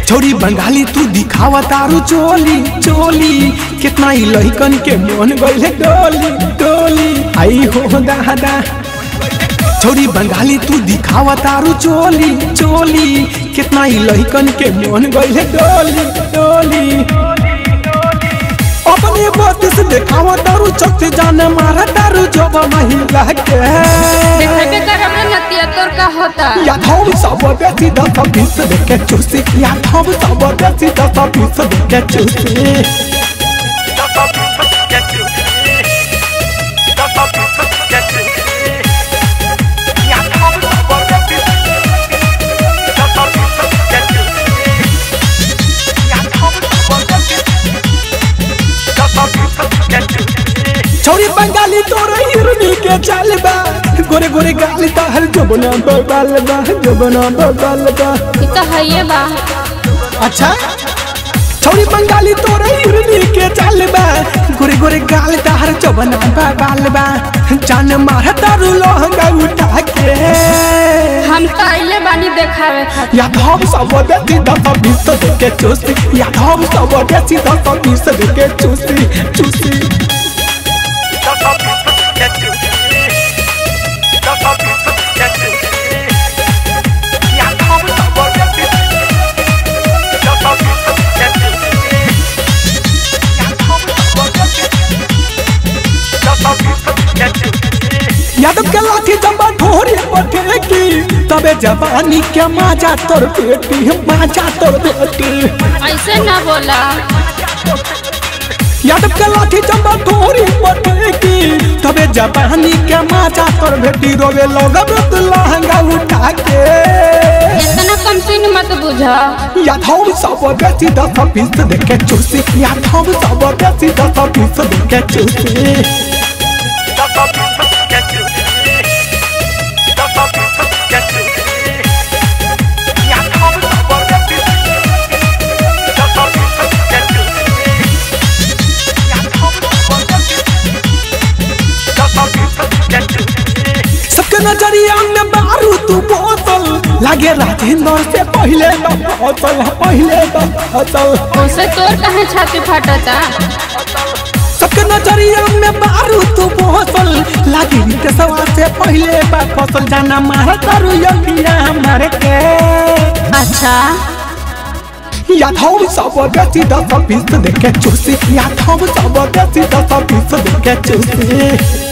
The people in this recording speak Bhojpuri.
छोरी बंगाली तू दिखावा तारू चोली चोली कितना ही लहिकन के मन गइले डोली डोली आई हो दादा छोरी बंगाली तू दिखावा तारू चोली चोली कितना ही लहिकन के मन गइले डोली डोली अपने बात से दिखावा तारू चौथे जाने मारा तारू जब महिला के देखे करब रे नतिया तोर का होता यादव सब बेसी दस बीस देखे चूसी यादव सब बेसी दस बीस देखे चूसी छोरी बंगाली तोर हिरनी के चाल बा गोरे गोरे गाली तहर जबना बबाल बा जबना बबाल बा ई तो हइए बा अच्छा छोरी बंगाली तोर हिरनी के चाल बा गोरे गोरे गाल तहर जबना बबाल बा जान मार तारू लहंगा उठा के हम तो आइले बानी देखावे खातिर यादव सब देसी दस बीस देखे चूसी यादव सब देसी दस बीस देखे चूसी चूसी यादव के लाठी जब ढोरी पठे की तबे जवानी के माजा तोर बेटी माजा तोर बेटी ऐसे ना बोला यादव के लाठी जब ढोरी पठे की तबे जवानी के माजा तोर बेटी रोवे लोग लहंगा उठा के इतना कम सीन मत बुझा यादव सब बेसी दस बीस देखे चूसी यादव सब बेसी दस बीस देखे चूसी सबके नजरिया में मारू तू बोतल लागे राजेंद्र से पहले तो फसल पहले तो फसल उसे तोर कहे छाती फाटता सबके नजरिया में मारू तू बोतल लागे देशवा से पहले बा फसल जाना मार तारू यंगिया मार के अच्छा यादव सब बेसी दस बीस देखे चूसी यादव सब बेसी दस बीस देखे चूसी